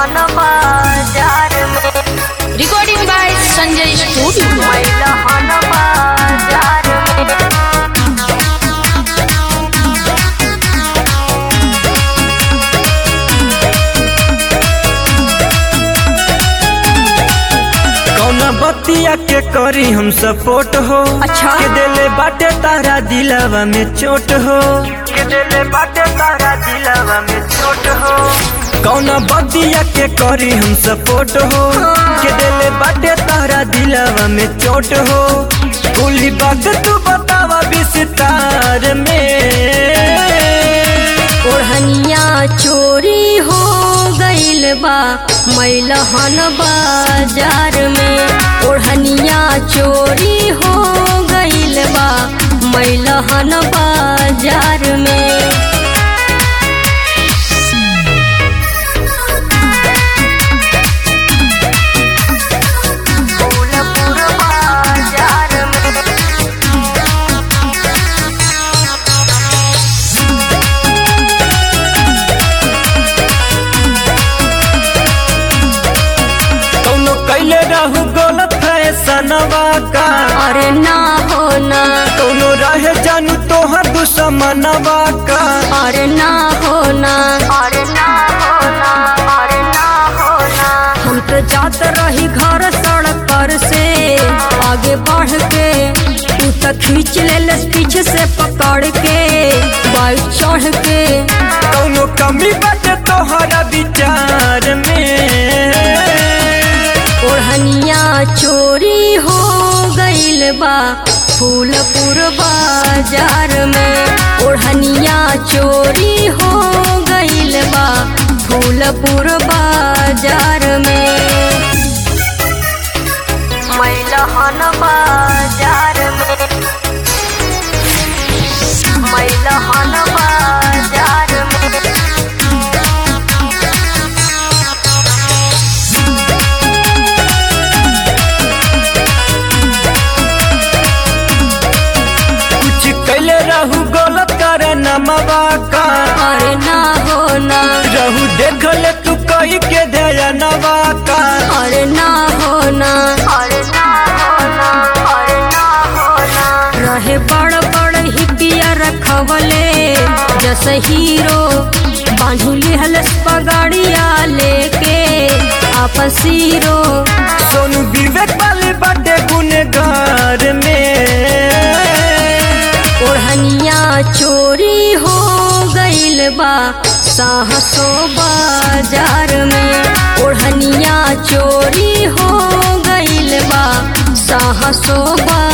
लहन बाजार में रिकॉर्डिंग बाय संजय स्टूडियो मैं लहन बाजार में कौना बतिया के करी हम सपोर्ट हो अच्छा। के देले बाटे तारा दिलावा में चोट हो के देले बाटे तारा दिलावा में चोट हो कौना बतिया के करी हम सपोर्ट हो के देले बाटे तारा दिलावा में चोट हो कुली बात तू बतावा विस्तार में ओढ़निया चोरी हो गइल बा मैलहन बाजार में ओढ़निया चोरी हो गइल बा मैलहन बाजार में फूलपुर बाजार में कौनो कैले रहू गलत फैसनवा का अरे ना हो ना कौनो रहे जानू तोहर दुश्मनवा का अरे ना हो ना अरे ना हो ना अरे ना हो ना हम तो जात रही घर सड़क पर से आगे बढ़ के तू तो खींच ले पीछे से पकड़ के बाइक चढ़ के कौनो कमी बाटे तोहरा विचार में ओढ़निया चोरी हो गइल बा फूलपुर बाजार में ओढ़निया चोरी हो गइल बा फूलपुर बाजार में मैलहन बाजार में मैलहन बाजार में कुछ कैले रहू गलत कर नमवा का अरे ना हो ना रहू देख ले तू कही के ध्यानवा का अरे ना हो ना अरे ना हो ना अरे ना हो ना रहे बड़ बड़ हिपिया रखवले जैसे हीरो बांधुली हलस पगाड़िया लेके आपन सीरो सोनू विवेक वाले बाटे गुनगार में ओढ़निया चोरी हो गइल बा साहसो बाजार में ओढ़निया चोरी हो गइल बा साहसो बाजार